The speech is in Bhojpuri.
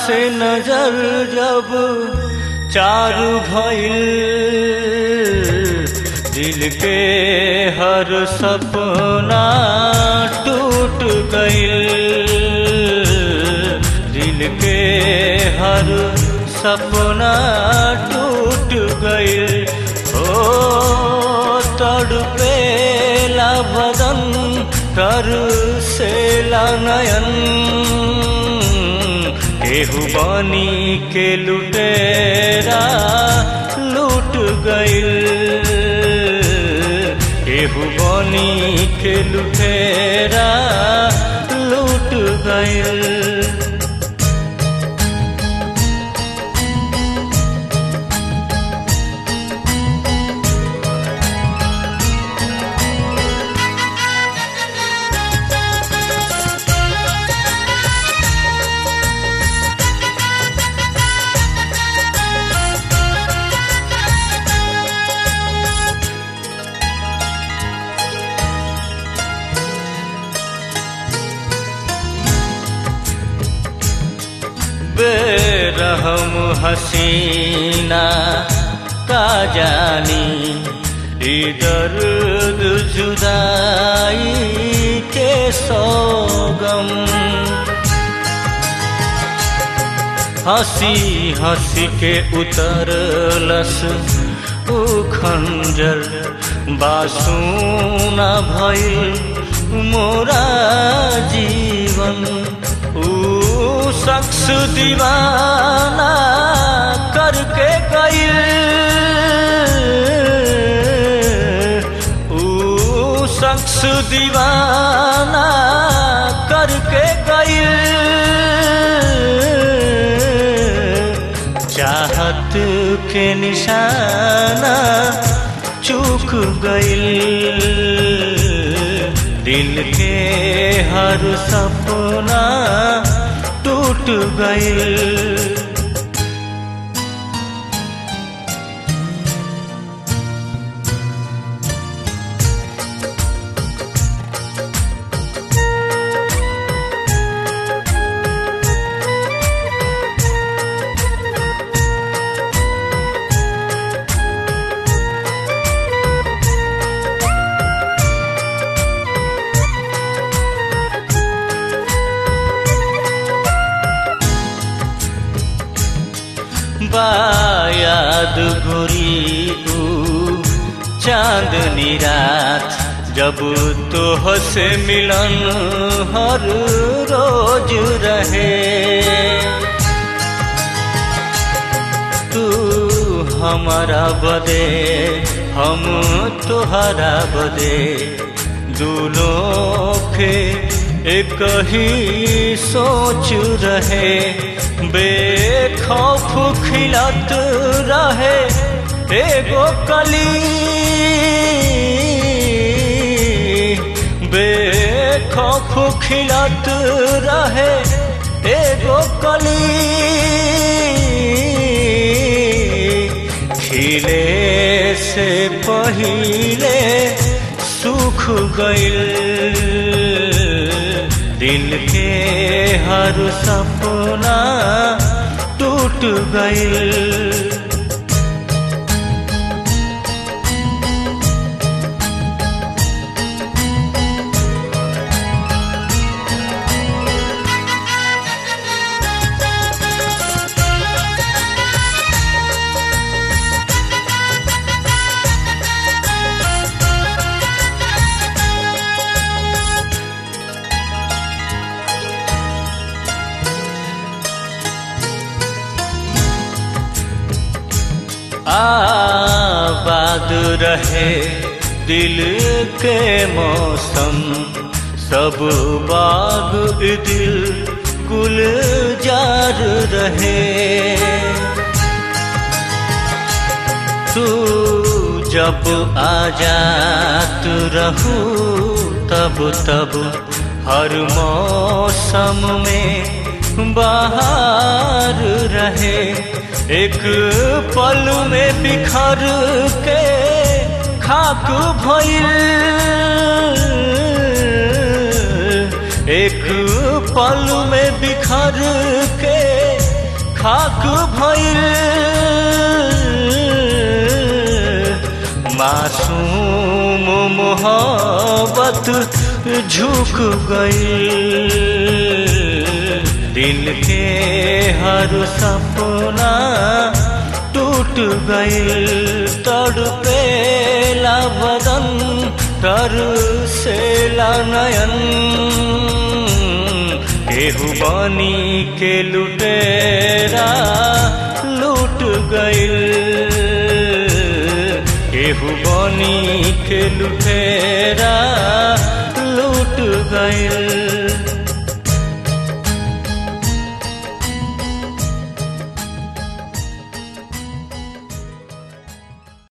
से नजर जब चारू भइल दिल के हर सपना टूट गइल दिल के हर सपना टूट गइल ओ तड़पेला बदन कर से नयन केहू बनी के लुटेरा लूट गइल केहू बनी के लुटेरा लूट गइल बेरहम हसीना का जानी दर्द जुदाई के सोगम हंसी हंसी के उतरलस उ खंजर बासूना भइल मोरा जीवन ऊ शख्स दीवाना करके गइल ऊ शख्स दीवाना करके गइल चाहत के निशाना चूक गइल दिल के हर सपना टूट गइल बायाद गोरी ऊ चांदनी रात जब तो से मिलन हर रोज रहे तू हमारा बदे हम तुहरा बदे दूलों के एक ही सोच रहे बेखौफ खिलत रहे एगो कली बेखौफ खिलत रहे एगो कली खिले से पहिले सुख गइल दिल के हर सपना टूट गइल आबाद रहे दिल के मौसम सब बाग दिल गुलजार रहे तू जब आजात रहू तब तब हर मौसम में बाहर रहे एक पल में बिखर के खाक भइल एक पल में बिखर के खाक भइल मासूम मोहब्बत झुक गई दिल के हर सपना टूट गई तड़पेला बदन तर से नयन केहू बनी के लुटेरा लूट गइल केहू बनी के लुटेरा लूट गइल